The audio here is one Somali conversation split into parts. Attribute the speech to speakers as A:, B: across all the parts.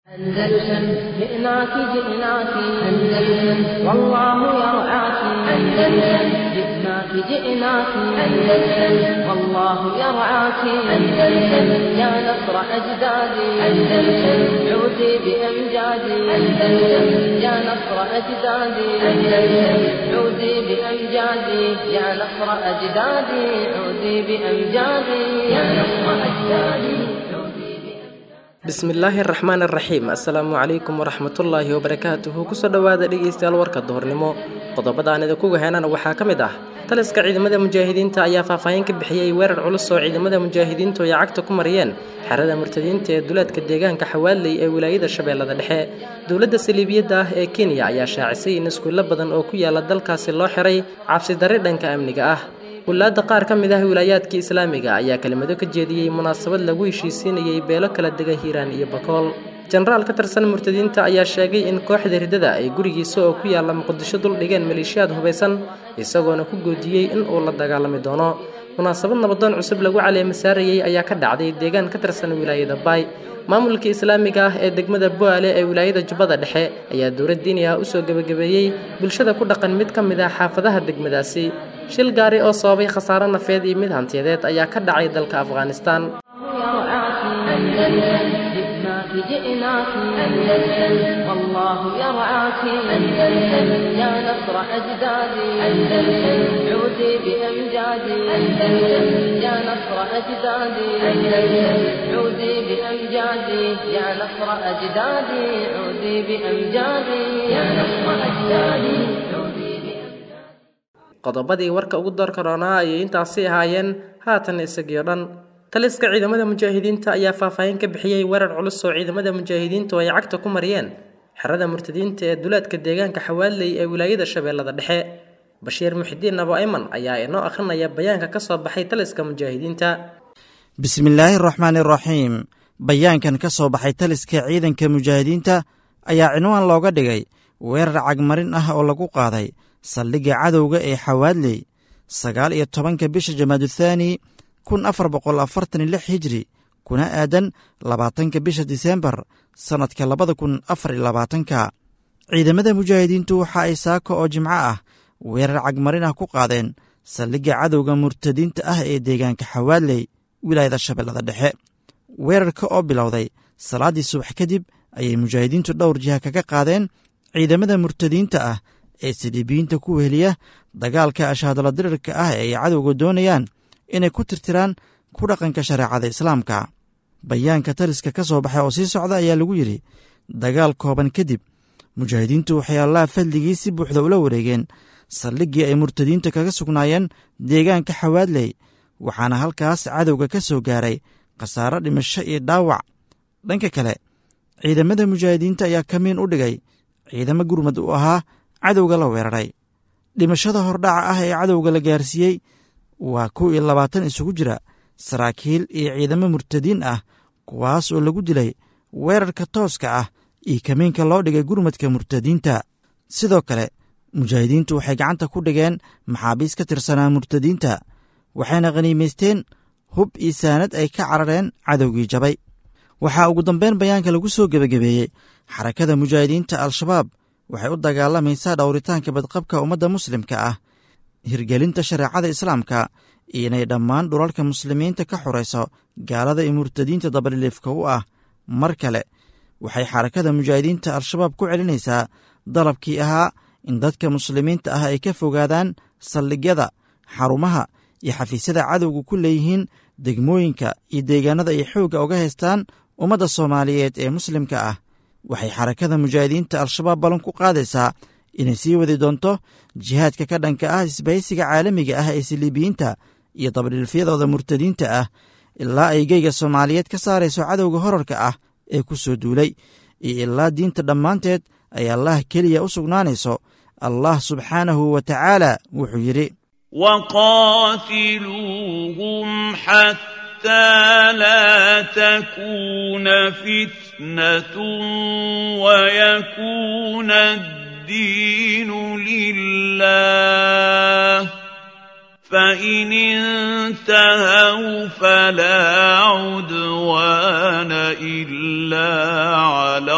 A: أندلسن جئناك جئناك أندلسن والله يرعاك أندلسن جئناك جئناك أندلسن والله يرعاك أندلسن يا نصر أجدادي أندلسن عودي بأمجادي أندلسن يا نصر أجدادي أندلسن عودي بأمجادي يا نصر أجدادي عودي بأمجادي يا نصر أجدادي
B: bismillaahi araxmaan araxiim assalaamu calaykum waraxmatullaahi wabarakaatuhu kusoo dhowaada dhegeystayaal warka duhurnimo qodobada aan idinku gaheynana waxaa ka mid ah taliska ciidamada mujaahidiinta ayaa faahfaahin ka bixiyey weerar culus oo ciidamada mujaahidiintu ay cagta ku mariyeen xerada murtadiinta ee duleedka deegaanka xawaaley ee wilaayada shabeellada dhexe dowladda saliibiyadda ah ee kenya ayaa shaacisay in iskuulo badan oo ku yaala dalkaasi loo xiray cabsidarri dhanka amniga ah wulaadda qaar ka mid ah wilaayaadka islaamiga ayaa kelimado ka jeediyey munaasabad lagu heshiisiinayay beelo kala dega hiiraan iyo bakool jenaraal ka tirsan murtadiinta ayaa sheegay in kooxda ridada ay gurigiisa oo ku yaalla muqdisho dul dhigeen maleeshiyaad hubaysan isagoona ku goodiyey in uu la dagaalami doono munaasabad nabadoon cusub lagu caleema saarayey ayaa ka dhacday deegaan ka tirsan wilaayada baay maamulka islaamiga ah ee degmada boale ee wilaayada jubbada dhexe ayaa dowlad diini ah usoo gebagabeeyey bulshada ku dhaqan mid ka mid ah xaafadaha degmadaasi shil gaari oo sababay khasaare nafeed iyo mid hantiyadeed ayaa ka dhacay dalka afghanistan
A: جئناك أندلسن والله يرعاك أندلسن يا نصر أجدادي أندلسن عودي بأمجادي أندلسن يا نصر أجدادي أندلسن عودي بأمجادي يا نصر أجدادي عودي بأمجادي يا نصر أجدادي عودي
B: qodobadii warka ugu doorka roonaa ayay intaasi ahaayeen haatan isagiyo dhan taliska ciidamada mujaahidiinta ayaa faahfaahin ka bixiyey weerar culus oo ciidamada mujaahidiintu ay cagta ku mariyeen xerada murtadiinta ee duleedka deegaanka xawaaley ee wilaayada shabeellada dhexe bashiir muxidiin abo ayman ayaa inoo akhrinaya bayaanka ka soo baxay taliska mujaahidiinta
C: bismillaahi araxmaani araxiim bayaankan ka soo baxay taliska ciidanka mujaahidiinta ayaa cinwaan looga dhigay weerar cagmarin ah oo lagu qaaday saldhigga cadowga ee xawaadley sagaal iyo tobanka bisha jamaaduthani kun afar boqol afartan iyo lix hijri kuna aadan labaatanka bisha diseembar sannadka labada kun afar iyo labaatanka ciidamada mujaahidiintu waxa ay saako oo jimco ah weerar cagmarin ah ku qaadeen saldhigga cadowga murtadiinta ah ee deegaanka xawaadley wilaayada shabeellada dhexe weerarka oo bilowday salaaddii subax kadib ayay mujaahidiintu dhowr jiha kaga qaadeen ciidamada murtadiinta ah ee siliibiyiinta ku weheliya dagaalka ashaadala dirirka ah ee ay cadowga doonayaan inay ku tirtiraan ku dhaqanka shareecada islaamka bayaanka taliska ka soo baxay oo sii socda ayaa lagu yidhi dagaal kooban kadib mujaahidiintu waxay allaha fadligii si buuxda ula wareegeen saldhiggii ay murtadiinta kaga sugnaayeen deegaanka xawaadley waxaana halkaas cadowga ka soo gaaray khasaaro dhimasho iyo dhaawac dhanka kale ciidamada mujaahidiinta ayaa kamiin u dhigay ciidamo gurmad u ahaa cadowga la weeraray dhimashada hordhaca ah ee cadowga la gaarsiiyey waa kow iyo labaatan isugu jira saraakiil iyo ciidamo murtadiin ah kuwaas oo lagu dilay weerarka tooska ah iyo kamiinka loo dhigay gurmadka murtadiinta sidoo kale mujaahidiintu waxay gacanta ku dhigeen maxaabiis ka tirsanaa murtadiinta waxayna khaniimaysteen hub iyo saanad ay ka carareen cadowgii jabay waxaa ugu dambeyn bayaanka lagu soo gebagabeeyey xarakada mujaahidiinta al-shabaab waxay u dagaalamaysaa dhowritaanka badqabka ummadda muslimka ah hirgelinta shareecada islaamka iyo inay dhammaan dhulalka muslimiinta ka xurayso gaalada iyo murtadiinta dabadhiliifka u ah mar kale waxay xarakada mujaahidiinta al-shabaab ku celinaysaa dalabkii ahaa in dadka muslimiinta ah ay ka fogaadaan saldhigyada xarumaha iyo xafiisyada cadowga ku leeyihiin degmooyinka iyo deegaanada ay xoogga uga haystaan ummadda soomaaliyeed ee muslimka ah waxay xarakada mujaahidiinta al-shabaab ballan ku qaadaysaa inay sii wadi doonto jihaadka ka dhanka ah isbahaysiga caalamiga ah ee siliibiyiinta iyo dabadhilfyadooda murtadiinta ah ilaa ay geyga soomaaliyeed ka saarayso cadowga horarka ah ee ku soo duulay iyo ilaa diinta dhammaanteed ay allah keliya u sugnaanayso allah subxaanahu wa tacaala wuxuu yidhi
D: وقاتلوهم حتى لا تكون فتنة ويكون الدين لله فإن انتهوا فلا عدوان إلا على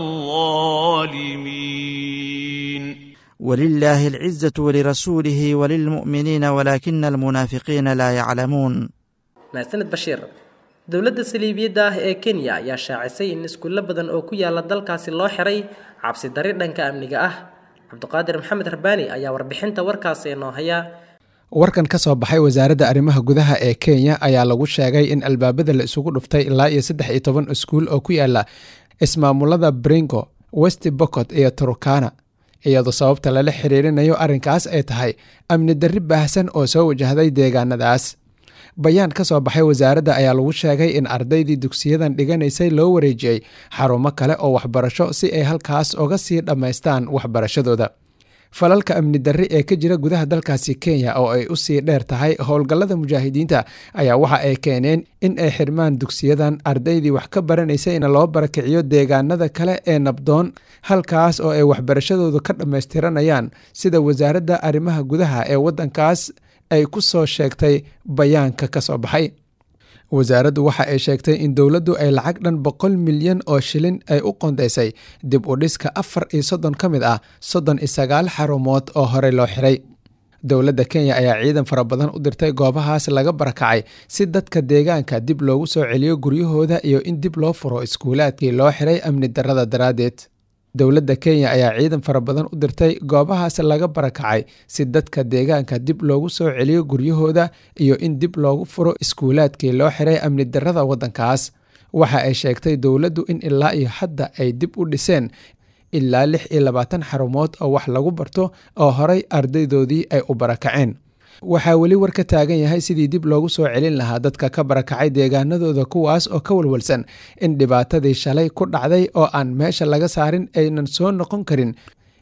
D: الظالمين
C: ولله العزة ولرسوله وللمؤمنين ولكن المنافقين لا يعلمون
B: mahadsaned bashiir dowladda saliibiyadda ah ee kenya ayaa shaacisay in iskuulo badan oo ku yaala dalkaasi loo xiray cabsi dari dhanka amniga ah cabdiqaadir maxamed rabbaani ayaa warbixinta warkaasi inoo haya
E: warkan ka soo baxay wasaaradda arrimaha gudaha ee kenya ayaa lagu sheegay in albaabada la isugu dhuftay ilaa iyo saddex iyo toban iskuul oo ku yaala ismaamulada bringo west bocot iyo turukana iyadoo sababta lala xiriirinayo arrinkaas ay tahay amni darri baahsan oo soo wajahday deegaanadaas bayaan ka soo baxay wasaaradda ayaa lagu sheegay in ardaydii dugsiyadan dhiganaysay loo wareejiyey xarumo kale oo waxbarasho si ay halkaas uga sii dhammaystaan waxbarashadooda falalka amni darri ee ka jira gudaha dalkaasi kenya oo ay usii dheer tahay howlgallada mujaahidiinta ayaa waxa ay keeneen in ay xirmaan dugsiyadan ardaydii wax ka baranaysayna loo barakiciyo deegaanada kale ee nabdoon halkaas oo ay waxbarashadooda ka dhammaystiranayaan sida wasaaradda arrimaha gudaha ee waddankaas ay ku soo sheegtay bayaanka ka soo baxay wasaaraddu waxa ay sheegtay in dowladdu ay lacag dhan boqol milyan oo shilin ay u qondaysay dib u dhiska afar iyo soddon ka mid ah soddon iyo sagaal xarumood oo horey loo xiray dowladda kenya ayaa ciidan fara badan u dirtay goobahaas laga barakacay si dadka deegaanka dib loogu soo celiyo guryahooda iyo in dib loo furo iskuulaadkii loo xiray amni darrada daraaddeed dowladda kenya ayaa ciidan fara badan u dirtay goobahaas laga barakacay si dadka deegaanka dib loogu soo celiyo guryahooda iyo in dib loogu furo iskuulaadkii loo xiray amni darrada waddankaas waxa ay sheegtay dowladdu in ilaa iyo hadda ay dib u dhiseen ilaa lix iyo labaatan xarumood oo wax lagu barto oo horay ardaydoodii ay u barakaceen waxaa weli war ka taagan yahay sidii dib loogu soo celin lahaa dadka ka barakacay deegaanadooda kuwaas oo ka walwalsan in dhibaatadii shalay ku dhacday oo aan meesha laga saarin aynan soo noqon karin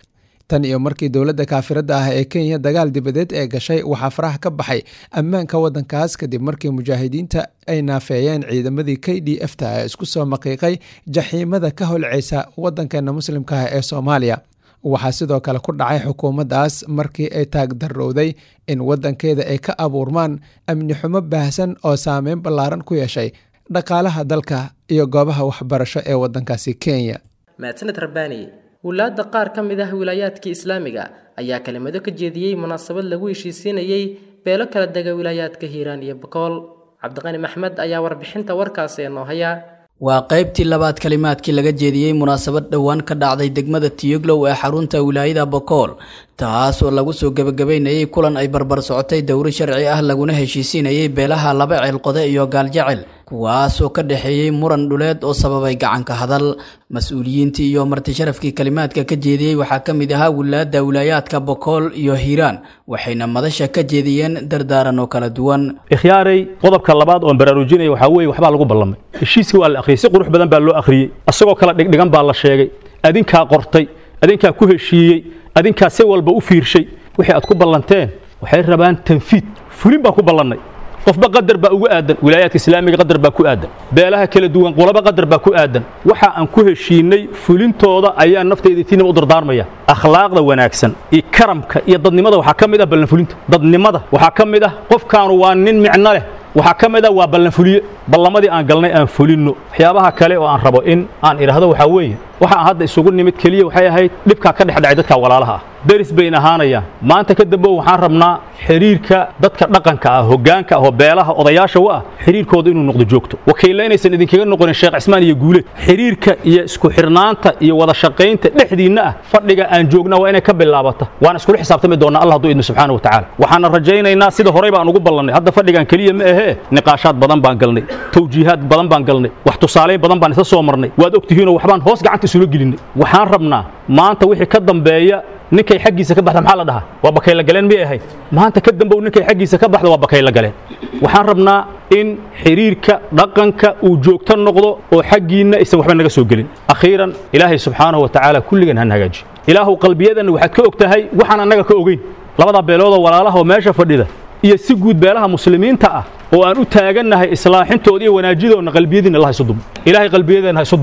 E: tan iyo markii dowladda kaafiradda ah ee kenya dagaal dibadeed ee gashay waxaa faraha ka baxay ammaanka waddankaas kadib markii mujaahidiinta ay naafeeyeen ciidamadii k d f ta ee isku soo maqiiqay jaxiimada ka holceysa waddankeena muslimka ah ee soomaaliya waxaa sidoo kale ku dhacay xukuumaddaas markii ay taagdarrowday in waddankeeda ay ka abuurmaan amni xumo baahsan oo saameyn ballaaran ku yeeshay dhaqaalaha dalka iyo goobaha waxbarasho ee waddankaasi kenya
B: mahadsaned rabbaani wulaadda qaar ka mid ah wilaayaadkii islaamiga ayaa kelimado ka jeediyey munaasabad lagu heshiisiinayey beelo kala dega wilaayaadka hiiraan iyo bokool cabdiqani maxmed ayaa warbixinta warkaasi inoo haya
F: waa qaybtii labaad kalimaadkii laga jeediyey munaasabad dhowaan ka dhacday degmada tiyoglow ee xarunta wilaayada bokool taas oo lagu soo gebagabaynayey kulan ay barbar socotay dowri sharci ah laguna heshiisiinayey beelaha laba ceelqode iyo gaaljecel kuwaasoo ka dhexeeyey muran dhuleed oo sababay gacanka hadal mas-uuliyiintii iyo martisharafkii kalimaadka ka jeediyey waxaa ka mid ahaa wilaada wilaayaadka bokool iyo hiiraan waxayna madasha ka jeediyeen dardaaran oo kala duwan
G: ikhyaaray qodobka labaad oon baraarujinaya waxaa weeye waxbaa lagu ballamay heshiiskii waa la akhriyey si qurux badan baa loo akhriyey isagoo kala dhigdhigan baa la sheegay adinkaa qortay adinkaa ku heshiiyey adinkaa si walba u fiirshay wixii aad ku ballanteen waxay rabaan tanfiid fulin baan ku ballannay qofba qadar baa ugu aadan wilaayaadka islaamiga qadar baa ku aadan beelaha kala duwan qolaba qadar baa ku aadan waxa aan ku heshiinay fulintooda ayaa naftayda tiinaba u dardaarmaya akhlaaqda wanaagsan iyo karamka iyo dadnimada waxaa ka mid ah ballanfulinta dadnimada waxaa ka mid ah qofkaanu waa nin micno leh waxaa ka mid ah waa ballanfuliye ballamadii aan galnay aan fulinno waxyaabaha kale oo aan rabo in aan idhaahdo waxaa weeye waxa aan hadda isugu nimid keliya waxay ahayd dhibkaa ka dhexdhacay dadka walaalaha ah deris bayn ahaanayaan maanta ka dambe waxaan rabnaa xiriirka dadka dhaqanka ah hoggaanka ah oo beelaha odayaasha u ah xiriirkooda inuu noqdo joogto wakiilla inaysan idinkaga noqonin sheekh cismaan iyo guuleed xiriirka iyo isku xirnaanta iyo wada shaqaynta dhexdiinna ah fadhiga aan joogna waa inay ka bilaabata waan iskula xisaabtami doonnaa allah hadduu idmo subxaana wa tacaala waxaana rajaynaynaa sida horey baan ugu ballannay hadda fadhigan keliya ma ahee niqaashaad badan baan galnay tawjiihaad badan baan galnay wax tusaalayn badan baan isla soo marnay waad ogtihiinoo waxbaan hoos gacanta isula gelinay waxaan rabnaa maanta wixii ka dambeeya ninkay xaggiisa ka baxda maxaa la dhahaa waa bakayla galeen miyay ahayd maanta ka dambow ninkay xaggiisa ka baxda waa bakayla galeen waxaan rabnaa in xiriirka dhaqanka uu joogto noqdo oo xaggiinna aysan waxba naga soo gelin akhiiran ilaahay subxaanahu wa tacaala kulligan han hagaaji ilaahu qalbiyadanna waxaad ka og tahay waxaan annaga ka ogeyn labadaa beeloodoo walaalaha oo meesha fadhida iyo si guud beelaha muslimiinta ah oo aan u taagannahay islaaxintooda iyo wanaajidoonna qalbiyadiinna allah isu dumo ilaahay qalbiyadeenna ha isu dumo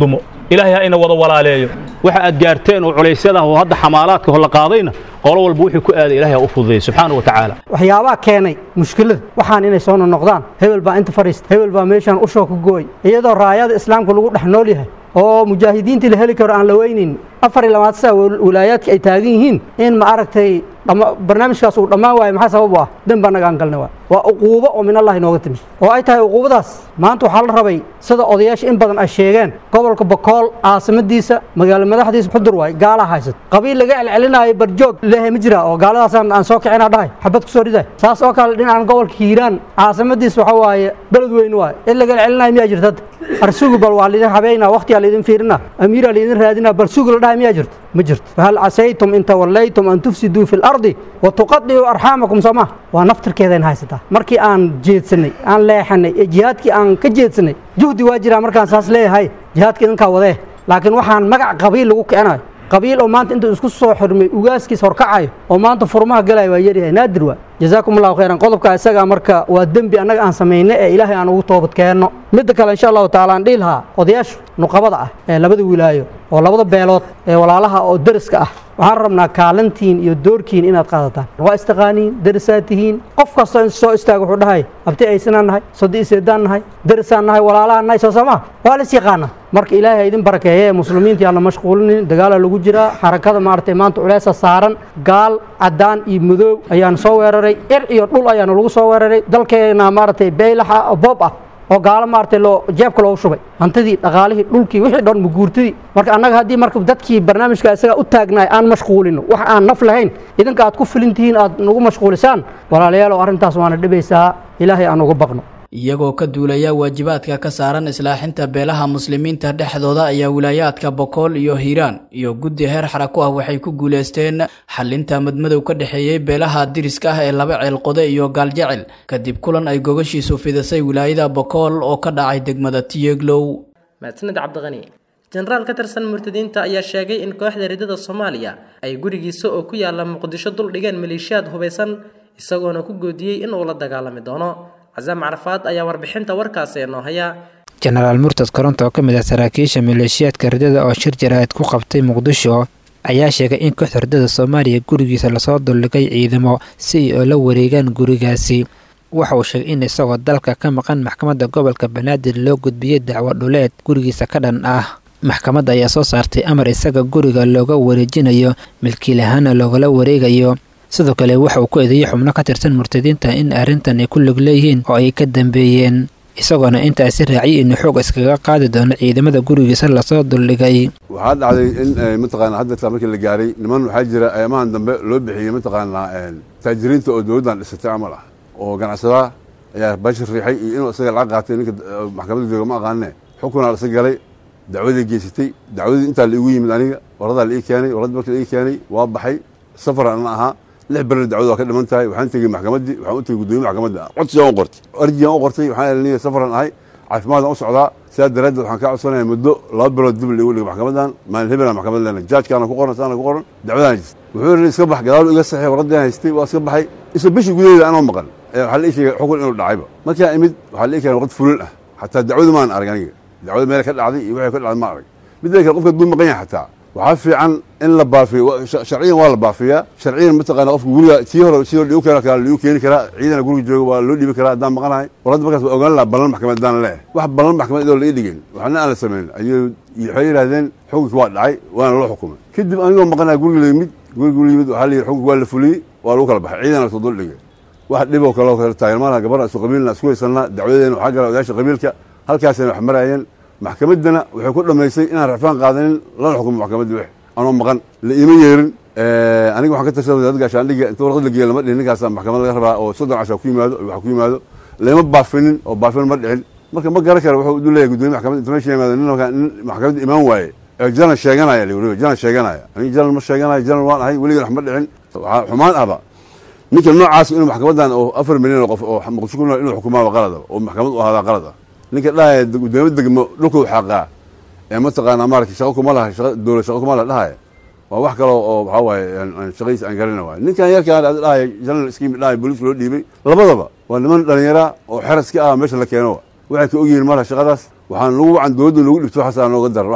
G: ilaahay ha ina wada walaaleeyo waxa aad gaarteen oo culaysyada oo hadda xamaalaadka ho la qaadayna qolo walba wixii ku aaday ilaahay ha u fududeeyo subxaana wa tacaala
H: waxyaabaha keenay mushkilada waxaan inay soo noqdaan hebel baa inta fadhiista hebel baa meeshaan ushoo ku gooy iyadoo raayada islaamka lagu dhex nool yahay oo mujaahidiintii la heli karo aan la weynayn afar iyo labaatan saa walaayaadka ay taagan yihiin in ma aragtay barnaamijkaas uu dhammaan waayo maxaa sabab u ah dembi annaga aan galnay waay waa uquubo oo min allahi nooga timi oo ay tahay uquubadaas maanta waxaa la rabay sida odayaasha in badan ay sheegeen gobolka bakool caasimadiisa magaalo madaxdiisa xudur waay gaalaa haysat qabiil laga celcelinaayo barjoog leehay ma jira oo gaaladaasaan aan soo kicina dhahay xabad ku soo riday saas oo kale dhinacan gobolka hiiraan caasimadiisa waxa waaye beled weyn waay in laga celcelinayo miyaa jirta hadda arsugu bal waa laydin habeynaa waqtiyaa laydin fiirina amiiraa laydin raadinaa bal sugu la dhahay miyaa jirta ma jirto fahal casaytum in tawallaytum an tufsiduu fi lardi wa tuqadicuu arxaamakum soo ma waa naftirkeedayn haysataa markii aan jeedsanay aan leexanay ee jihaadkii aan ka jeedsanay juhdi waa jiraa markaan saas leeyahay jihaadka idinkaa wadee laakiin waxaan magac qabiil lagu kicinayo qabiil oo maanta intuu isku soo xirmay ugaaskiis horkacayo oo maanta furmaha galaya waa yaryahay naadir waa jazaakum allahu khayran qodobka isagaa marka waa dembi annaga aan samayna ee ilaahay aan ugu toobad keenno midda kale insha allahu taala aan dhihi lahaa odayaashu nuqabada ah ee labada wilaayo oo labada beelood ee walaalaha oo deriska ah waxaan rabnaa kaalintiin iyo doorkiin inaad qaadataan waa istaqaaniin derisaad tihiin qof kastoo in soo istaaga wuxuu dhahay abti aysanaan nahay sodi iseedaan nahay derisaan nahay walaalahaan nahay soo samaa waa lis yaqaana marka ilaahay ha idin barakeeye ee muslimiinta aan la mashquulinin dagaalaa lagu jiraa xarakada maaragtay maanta culeesa saaran gaal caddaan iyo madoow ayaan soo weeraray ir iyo dhul ayaana lagu soo weeraray dalkeena maaragtay beylaxa oo boob ah oo gaalo maaragtay loo jeebka loogu shubay hantidii dhaqaalihii dhulkii wixii dhan muguurtidii marka annaga haddii marka dadkii barnaamijka isagaa u taagnaay aan mashquulino wax aan naf lahayn idinka aad ku filin tihiin aad nagu mashquulisaan walaalayaalow arrintaas waana dhibaysaa ilaahay aan uga baqno
F: iyagoo ka duulaya waajibaadka ka saaran islaaxinta beelaha muslimiinta dhexdooda ayaa wilaayaadka bokool iyo hiiraan iyo guddi heer xarako ah waxay ku guulaysteen xalinta madmadow ka dhexeeyey beelaha diriska ah ee laba ceelqode iyo gaaljecel kadib kulan ay gogashiisu fidisay wilaayada bokool oo ka dhacay degmada tiyeglow
B: mahadsanid cabdiqani jenaraal ka tirsan murtadiinta ayaa sheegay in kooxda ridada soomaaliya ay gurigiisa oo ku yaala muqdisho dul dhigeen maleeshiyaad hubaysan isagoona ku goodiyey in uu la dagaalami doono casaam carafaad ayaa warbixinta warkaasi inoo haya
I: jenaraal murtad koronto oo ka mid ah saraakiisha maleeshiyaadka ridada oo shir jaraa'id ku qabtay muqdisho ayaa sheegay in kooxda ridada soomaaliya gurigiisa lasoo duldhigay ciidamo si ay oo la wareegaan gurigaasi waxa uu sheegay in isagoo dalka ka maqan maxkamadda gobolka banaadir loo gudbiyey dacwo dhuleed gurigiisa ka dhan ah maxkamadda ayaa soo saartay amar isaga guriga looga wareejinayo milkiilahaana loogala wareegayo sidoo kale waxa uu ku eedeeyey xubno ka tirsan murtadiinta in arrintan ay ku lug leeyihiin oo ay ka dambeeyeen isagoona intaasi raaciyay inuu xoog iskaga qaadi doono ciidamada gurigiisa lasoo duldhigay
J: waxaa dhacday in mataqaana hadda markii la gaaray niman waxaa jira ayamahan dambe loo bixiyey mataqaanaa taajiriinta oo dowladdan dhisatay camal ah oo ganacsadaha ayaa bashir riixay iyo inuu isaga lacag qaatay ninka maxkamadda jooga ma aqaanine xukunaa lasa galay dacwadii geysatay dacwadii intaa la igu yimid aniga waradaa la ii keenay waradii markii la ii keenay waa baxay safar ana ahaa lix berri dacwadu waa ka dhiman tahay waxaan tegey maxkamaddii waxaan u tegey guddoomiye maxkamadda codsigaan u qortay arjigaan u qortay waxaan eliniya safaran ahay caafimaadaan u socdaa sidaa daraaddeed waxaan kaa codsanaya muddo laba bilood dib liigu dhigo maxkamaddan maalin hebelaa maxkamad leena jaajkaana ku qoran saana ku qoran dacwadaan jirta wuxuu yidhi iska bax gadaalu iga saxiix warradii aan haystay waa iska baxay isla bishii gudaheeda anoo maqan waxaa la ii sheegay xukun inuu dhacayba markaa imid waxaa la ii keenay waqti fulin ah xataa dacwadu maan arag aniga dacwada meel ka dhacday iyo wixii ka dhacday ma arag midda kale qofka duu maqan yahay xataa waxaa fiican in la baafiyo sharciyan waa la baafiyaa sharciyan mataqaana qofka guriga tii hore tii hore dhigu keena kara ligu keeni karaa ciidana guriga jooga waa loo dhiibi karaa haddaan maqanahay warradda markaas waa ogaan lahaa ballan maxkamad haddaan leeyahay wax ballan maxkamad idoo la ii dhigin waxna aan la samayn ayuu waxay yidhahdeen xukunki waa dhacay waana loo xukumay kadib anigoo maqanaha guriga la yimid guriga la yimid waxaa la yidhi xukunki waa la fuliyey waa lagu kala baxay ciidana lasoo dul dhigay wax dhiboo kaloo kale taageermaana gabarna isu qabiilna isku haysanaa dacwadeena waxaa gala odayaasha qabiilka halkaasayna wax maraayeen maxkamaddana waxay ku dhammaysay inaan rafaan qaadanin lana xukumo maxkamadda wix anoo maqan la iima yeerin aniga waxaan ka tirsaday wasaaradda gaashaandhigga inta warqad la geeya lama dhihin ninkaasa maxkamad laga rabaa oo soddon casha ku yimaado wax ku yimaado lama baafinin oo baafin ma dhicin marka ma garan kara wuxuu u leeyahay guddoomiye maxkamadda inta meesha yimaado nin nin maxkamadda imaan waaye ee jalan sheeganaya weliba jalan sheeganaya aniga jalan ma sheeganayo jalan waan ahay weligan wax ma dhicin waxaa xumaan ahba ninka noocaas inuu maxkamaddan oo afar milyan oo qof oo muqdisho ku nool inuu xukumaaba qalada oo maxkamad u ahaadaa qalada ninka dhahaya guddoomiye degmo dhulka u xaqaa ee mataqaanaa maarata shaqo kuma laha shaqa dowlad shaqo kuma laha dhahaya waa wax kaloo oo waxaa waaye shaqadiisa aan garana waaye ninkan yarkaan ad dhahaya general scheme dhahaya booliiska loo dhiibay labadaba waa niman dhalinyara oo xeraska ah meesha la keeno waxay ka ogyihiin marka shaqadaas waxaan lagu wacan dowladda loogu dhibto waxaasaa nooga daran wax walba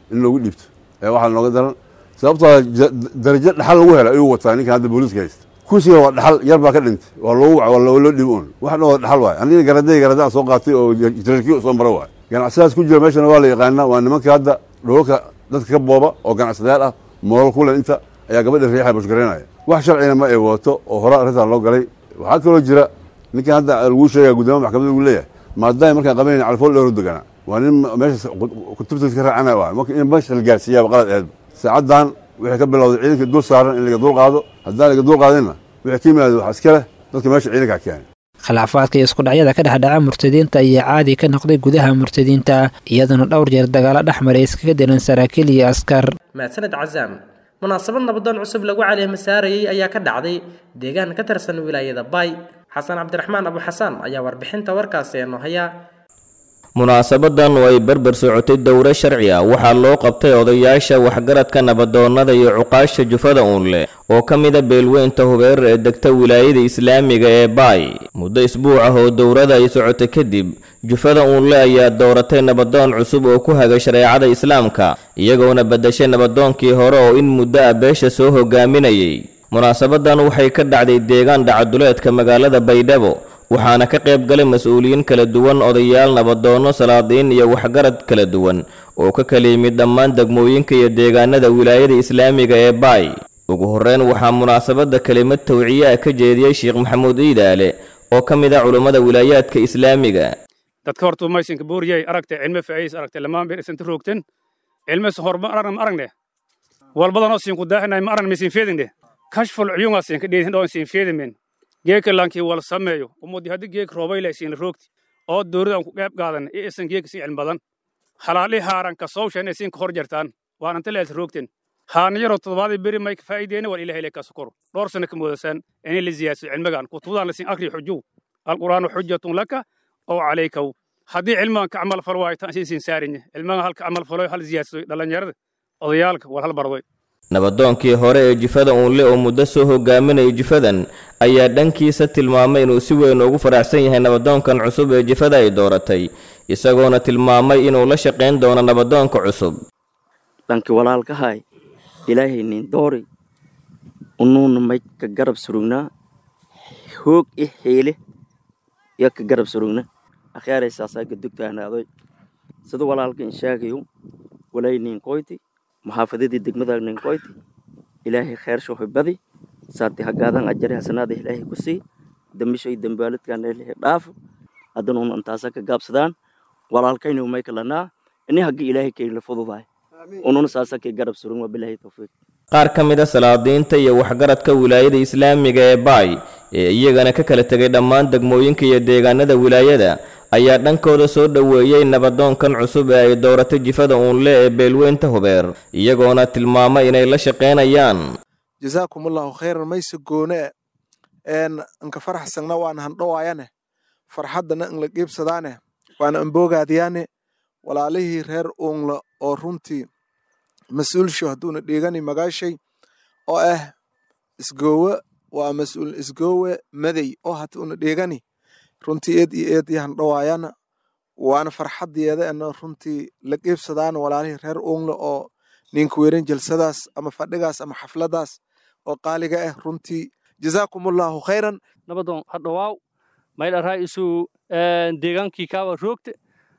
J: in loogu dhiibto ee waxaa nooga daran sababtoo darajo dhaxal lagu hela ayuu wataa ninkan hadda booliiska haysta kursiga waa dhaxal yar baa ka dhintay waa loogu wac waa loo dhibo un wax dhan waa dhaxal waay aniga garaday garadaan soo qaatay oo jaralkiyo soo mara waay ganacsadaas ku jira meeshana waa la yaqaanaa waa nimanka hadda dhoolka dadka ka booba oo ganacsadayaal ah moolal kule inta ayaa gabadha riixa bushgaraynaya wax sharcina ma ay wadato oo hore arrintaa loo galay waxaa kaloo jira ninkan hadda laguu sheegaya guddoomiya maxkamadda uu leeyahay maadaama markaan qabanayna calfool dheeru deganaa waa nin meesha kutubta ka raacana waay marka in meesha la gaarsiiyaaba qalad aheedba saacaddan wixii ka bilowday ciidanka dul saaran in laga dul qaado haddaan laga dul qaadinna wixii ka yimaada wax iska leh dadka meesha ciidankaa keenay
I: khilaafaadka iyo iskudhacyada ka dhexdhaca murtadiinta ayaa caadi ka noqday gudaha murtadiinta iyaduna dhowr jeer dagaalo dhex maray iskaga dilan saraakiil iyo askar
B: mahadsaned casaam munaasabad nabadoon cusub lagu caleema saarayey ayaa ka dhacday deegaan ka tirsan wilaayada baay xasan cabdiraxmaan abu xasaan ayaa warbixinta warkaasi eenoo haya
K: munaasabadan oo ay berber socotay dowro sharci ah waxaa loo qabtay odayaasha waxgaradka nabadoonnada iyo cuqaasha jufada uunle oo ka mida beelweynta hubeer ee degta wilaayada islaamiga ee baay muddo isbuuc ah oo dowrada ay socotay kadib jufada uunle ayaa dooratay nabadoon cusub oo ku haga shareecada islaamka iyagoona beddeshay nabadoonkii hore oo in muddo ah beesha soo hogaaminayay munaasabadan waxay ka dhacday deegaan dhacaduleedka magaalada baydhabo waxaana ka qayb galay mas-uuliyiin kala duwan odayaal nabadoonno salaadiin iyo waxgarad kala duwan oo ka kala yimid dhammaan degmooyinka iyo deegaanada wilaayada islaamiga ee baay ugu horreyn waxaa munaasabadda kelimad tawciye ah ka jeediyey sheekh maxamuud iidaale oo ka mid ah culummada wilaayaadka islaamiga
L: dadka horta maysanka booriyay aragtay cilme faa'iis aragtay lamaan bir isanta roogten cilmes horma aragna ma aragne walbadanoo siinku daaxinay ma aragna misin feedingne kashful cuyungaa siinka dheedin dhoo siin feedimen geeka lankii wala sameeyo umudi haddii geek roobayle siin roogti oo dowladan ku qeyb qaadan ee isan geeka si cilmi badan halaali haaran ka sowshan isin ka hor jartaan waan inta lees roogten haana yaroo toddobaadii beri may ka faa'iideena war ilahay ka sukoro dhowr sano ka moodasaan inay la ziyaadso cilmigan kutubadaan lasin akri xujuw alqur'aanu xujatun laka oo calaykaw haddii cilmigan ka camal falo waayo tan siin saarinye cilmigan halka camal falo hal ziyaadso dhallinyarada odayaalka war hal bardoy
K: nabadoonkii hore ee jifada uunle oo muddo soo hogaaminayay jifadan ayaa dhankiisa tilmaamay inuu si weyn ugu faraxsan yahay nabadoonkan cusub ee jifada ay dooratay isagoona tilmaamay inuu la shaqayn doono nabadoonka cusub
M: dhanki walaalkahay ilaahay nin doori unuuna may ka garab surugnaa hoog i xiile yo ka garab surugna akhyaareysaasaa gadugtaanaadoy sida walaalka in sheegayo walay nin qoyti maxaafadadii degmada ninkoyti ilaahay khayr shuuxi badi saati hagaadan ajari hasanaada ilaahay ku sii dambishay dambaaladkan ilaahay dhaafo haddanuun antaasa ka gaabsadaan walaalkaynu may kalanaa ini haggi ilaahay kayla fududahay ununa saasa kay garab surun waa bilaahi tawfiiq
K: qaar ka mid a salaadiinta iyo waxgaradka wilaayada islaamiga ee baay ee iyagana ka kala tegay dhammaan degmooyinka iyo deegaanada wilaayada ayaa dhankooda soo dhoweeyey nabadoonkan cusub ee ay dooratay jifada uunle ee beelweynta hubeer iyagoona tilmaamay inay la shaqaynayaan
N: jasaakumullahu khayran mayse goone een anka faraxsangna waana handhowaayane farxaddana in la qiibsadaane waana amboogaadiyaane walaalihii reer uunla oo runtii mas-uulsho hadduuna dhiigani magaashay oo ah isgoowe waa mas-uul isgoowe madey oo hadduuna dhiigani runtii eed iyo eed iyo handhowaayana waana farxaddeeda ena runtii la qiibsadaana walaalihii reer uunla oo ninka weeran jalsadaas ama fadhigaas ama xafladaas oo qaaliga ah runtii jasaakumullahu khayran
O: nabadoon hadhowaaw maydharaa isu deegaankii kaawa roogte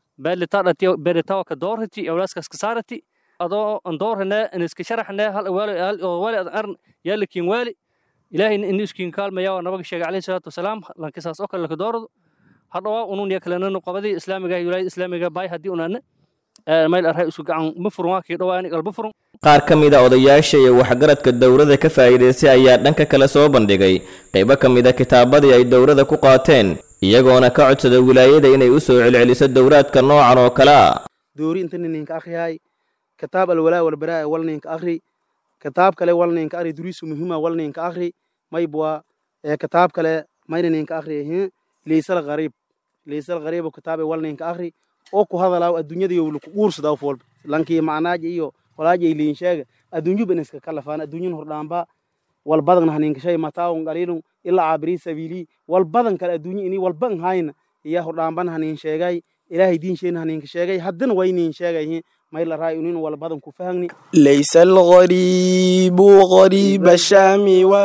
O: beelitawa ka doorhati awlaaskaas ka saarati adoo an doorhane aniska sharaxne hal waali oo waali adan arn yaalikin waali ilaahayna ini iskiin kaalmaya waa nabaga sheegay alayhi salaatu wasalaam lankisaas oo kale laka doorado hadhowaa unun ya kalenanu qabadii islaamiga wilaayada islaamiga baay haddii unaane mayl arhay isu gacan ma furun waa kii dhowaa ini qalba furun
K: qaar ka mid a odayaasha iyo waxgaradka dowladda ka faa'iidaystay ayaa dhanka kale soo bandhigay qaybo ka mid a kitaabadii ay dowladda ku qaateen iyagoona ka codsada wilaayada inay u soo celceliso dowraadka noocan oo kale ah
P: doori inta ninka akhriyahay kitaab alwalaa walbaraa wal ninka akhri kitaab kale wal ninka akhri duriisu muhiima wal ninka akhri maybwa kitaab kale mayna ninka akhri leysal gariib leysal gariibo kitaabe wal ninka akhri oo ku hadalaaw adduunyada iyo laku guursadaa of walba lankii macnaaja iyo walaaja ay liin sheega adduunyuba in iska kalafaan adduunyan hordhaamba wal badan haninka shay mataawun qaliilun ilaa caabiri sabiili wal badan kale adduunya ini walban hayna iya hordhaamban hanin sheegay ilaahay diin sheena haninka sheegay haddana way nin sheegay mayla raay unin wal badan ku fahagni
Q: ليس الغريب غريب الشام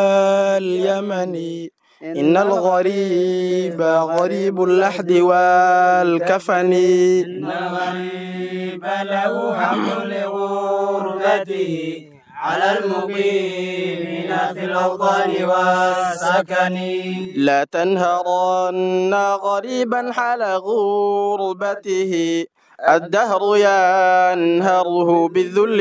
Q: واليمن إن الغريب غريب اللحد والكفن
R: إن الغريب له حق لغربته على المقيمين في الأوطان والسكن
Q: لا تنهرن غريبا حال غربته الدهر ينهره بالذل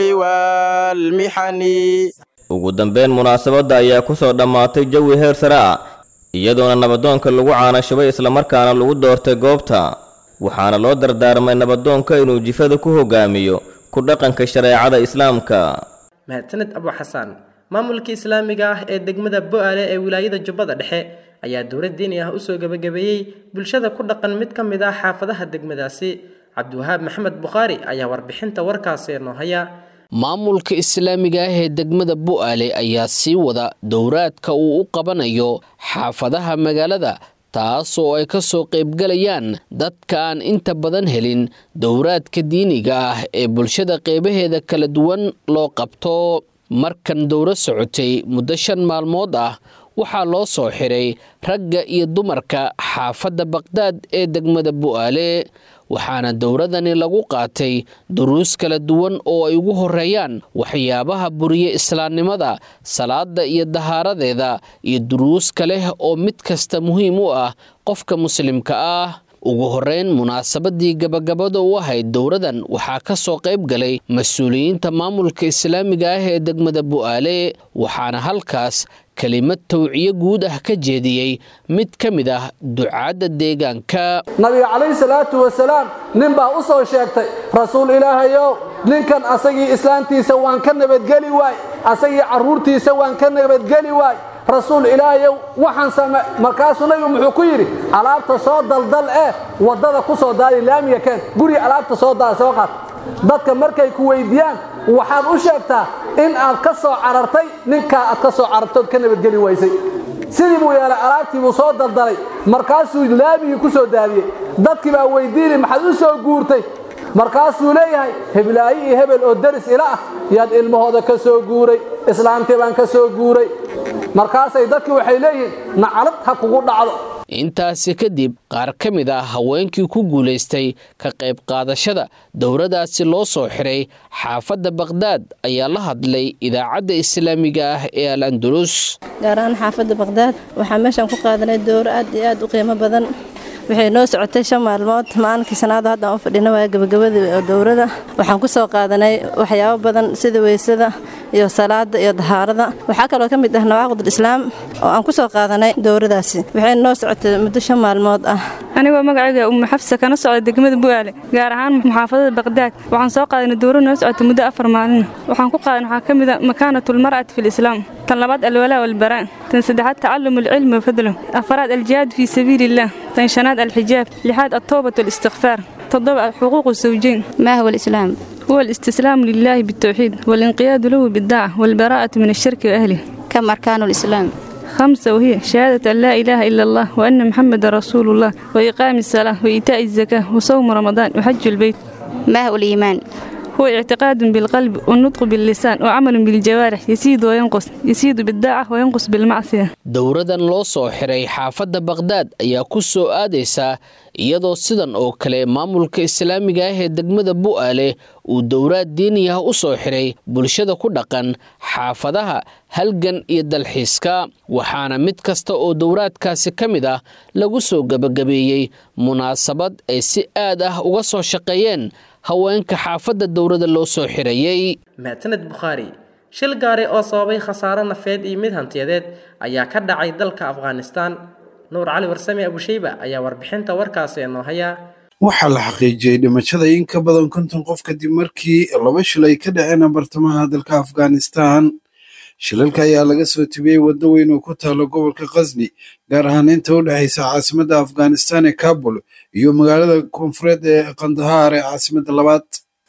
Q: والمحن
K: ugu dambeyn munaasabadda ayaa ku soo dhammaatay jawi heer sare ah iyadoona nabadoonka lagu caanashubay islamarkaana lagu doortay goobta waxaana loo dardaarmay nabadoonka inuu jifada ku hogaamiyo ku dhaqanka shareecada islaamka
B: mahadsaned abu xasaan maamulka islaamiga ah ee degmada bo-aale ee wilaayada jubbada dhexe ayaa dowlad diini ah usoo gebagabeeyey bulshada ku dhaqan mid ka mid ah xaafadaha degmadaasi cabdiwahaab maxamed bukhaari ayaa warbixinta warkaasi noo haya
S: maamulka islaamiga ah ee degmada bu'aale ayaa sii wada dowraadka uu u qabanayo xaafadaha magaalada taas oo ay ka soo qaybgalayaan dadka aan inta badan helin dowraadka diiniga ah ee bulshada qeybaheeda kala duwan loo qabto markan dowro socotay muddo shan maalmood ah waxaa loo soo xiray ragga iyo dumarka xaafadda baqhdaad ee degmada bu'aale waxaana dowradani lagu qaatay duruus kala duwan oo ay ugu horeeyaan waxyaabaha buriye islaamnimada salaada iyo dahaaradeeda iyo duruus kale oo mid kasta muhiim u ah qofka muslimka ah ugu horeyn munaasabadii gabagabada u ahayd dowradan waxaa ka soo qayb galay mas-uuliyiinta maamulka islaamiga ah ee degmada bu'aale waxaana halkaas kelimad tawciyo guud ah ka jeediyey mid ka mid ah ducaadda deegaanka
T: nabiga calayhi salaatu wasalaam nin baa u soo sheegtay rasuul ilaahayow ninkan asagii islaantiisa waan ka nabadgeli waay asagii carruurtiisa waan ka nabadgeli waay rasuul ilaahayow waxaan same markaasuu nabigu muxuu ku yidhi alaabta soo daldal eh waddada ku soo daadi laamiga keen guriga alaabta soo daa soo qaad dadka markay ku weydiiyaan waxaad u sheegtaa in aad ka soo carartay ninkaa aad ka soo carartood ka nabadgeli waysay sidii buu yeelay alaabtii buu soo daldalay markaasuu laamigii ku soo daadiyey dadkii baa weydiinay maxaad u soo guurtay markaasuu leeyahay heblaayi iyo hebel oo deris ila ah yaad ilmahooda ka soo guuray islaamtii baan ka soo guuray markaasay dadkii waxay leeyihiin nacalad ha kugu dhacdo
S: intaasi kadib qaar ka mid ah haweenkii ku guulaystay ka qayb qaadashada dowradaasi loo soo xiray xaafadda baqhdaad ayaa la hadlay idaacadda islaamiga ah ee al andalus
U: gaar ahaan xaafadda baqhdaad waxaa meeshaan ku qaadanay dowro aad iyo aad u qiimo badan waxay noo socotay shan maalmood maalinkii sanaada hadda aan u fadhina waa gabagabadii dowrada waxaan ku soo qaadanay waxyaabo badan sida weysada iyo salaada iyo dahaarada waxaa kaloo ka mid ah nawaaqid islaam oo aan ku soo qaadanay dowradaasi waxay noo socotay muddo shan maalmood ah
V: anigoo magacayga umu xafsa kana socda degmada bu'aale gaar ahaan muxaafadada baqdaad waxaan soo qaadanay dowro noo socotay muddo afar maalin waxaan ku qaadan waxaa ka mid a makaanatulmar'ati fi lislaam tan labaad alwalaa walbaraa tan saddexaad tacallum alcilmi wafadlo afaraad aljihaad fii sabiili illah tan shanaad الحجاب لحاد التوبة والاستغفار تضبع حقوق الزوجين
W: ما هو الإسلام؟
V: هو الاستسلام لله بالتوحيد والانقياد له بالدعوة والبراءة من الشرك وأهله
W: كم أركان الإسلام؟
V: خمسة وهي شهادة أن لا إله إلا الله وأن محمد رسول الله وإقام الصلاة وإيتاء الزكاة وصوم رمضان وحج البيت
W: ما هو الإيمان؟
V: هو اعتقاد بالقلب والنطق باللسان وعمل بالجوارح يزيد وينقص يزيد بالداعة وينقص بالمعصية
S: dowradan loo soo xiray xaafadda baqhdaad ayaa ku soo aadaysa iyadoo sidan oo kale maamulka islaamiga ah ee degmada bu'aale uu dowraad diiniah u soo xiray bulshada ku dhaqan xaafadaha halgan iyo dalxiiska waxaana mid kasta oo dowraadkaasi ka mid ah lagu soo gebagabeeyey munaasabad ay si aad ah uga soo shaqeeyeen haweenka xaafadda dowrada loo soo xirayey
B: mahadsaned bukhaari shil gaari oo sababay khasaare nafeed iyo mid hantiyadeed ayaa ka dhacay dalka afghanistan nuur cali warsame abusheyba ayaa warbixinta warkaasi noo haya
X: waxaa la xaqiijiyey dhimashada in ka badan konton qof kadib markii laba shil ay ka dhaceen bartamaha dalka afghanistan shilalka ayaa laga soo tibiyey waddo weyn oo ku taalo gobolka khasni gaar ahaan inta u dhexaysa caasimadda afghanistan ee kabul iyo magaalada koonfureed ee kandahaar ee caasimadda labaad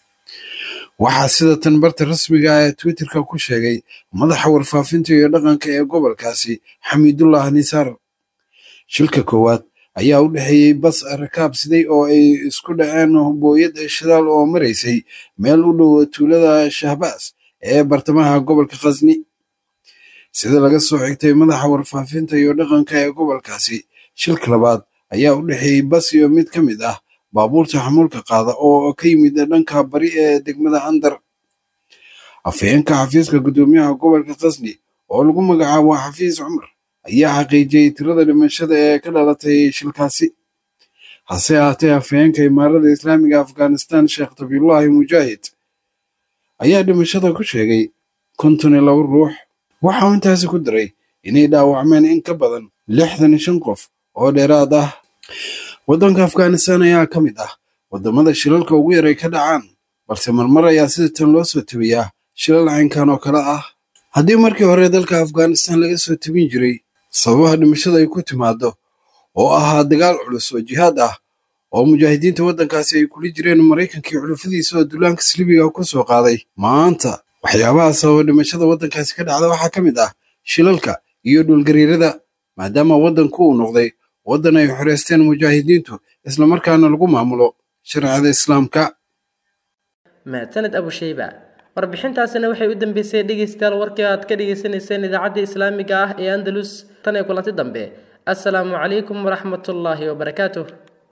X: waxaa sida tan barta rasmiga ah ee twitterka ku sheegay madaxa warfaafinta iyo dhaqanka ee gobolkaasi xamiidullah nisaar shilka koowaad ayaa u dhexeeyey bas rakaab siday oo ay isku dhaceen booyad shidaal oo maraysay meel u dhow tuulada shahbaas ee bartamaha gobolka khasni sida laga soo xigtay madaxa warfaafinta iyo dhaqanka ee gobolkaasi shilka labaad ayaa u dhexeeyey bas iyo mid ka mid ah baabuurta xamuulka qaada oo ka yimid dhanka bari ee degmada andar afhayeenka xafiiska guddoomiyaha gobolka khasni oo lagu magacaabo xafiis cumar ayaa xaqiijiyey tirada dhimashada ee ka dhalatay shilkaasi hase ahaatee afhayeenka imaarada islaamiga afghanistan sheekh tabiyullaahi mujaahid ayaa dhimashada ku sheegay konton iyo laba ruux waxa uu intaasi ku daray inay dhaawacmeen in ka badan lixdan iyo shan qof oo dheeraad ah waddanka afghanistan ayaa ka mid ah waddamada shilalka ugu yaray ka dhacaan balse marmar ayaa sida tan loo soo tebiyaa shilal caynkan oo kale ah haddii markii hore dalka afghanistan laga soo tebin jiray sababaha dhimashada ay ku timaado oo ahaa dagaal culus oo jihaad ah oo mujaahidiinta waddankaasi ay kula jireen maraykankii xulufadiisa oo dullaanka silibiga ku soo qaaday maanta waxyaabaha sababa dhimashada waddankaasi ka dhacda waxaa ka mid ah shilalka iyo dhulgariirada maadaama waddanku uu noqday waddan ay xoreysteen mujaahidiintu islamarkaana lagu maamulo sharciyada islaamka
B: mahadsaned abushayba warbixintaasina waxay u dambeysay dhegeystayaal warkii aad ka dhegeysaneyseen idaacadda islaamiga ah ee andalus tan ee kulanti dambe assalaamu calaykum waraxmatullaahi wabarakaatuh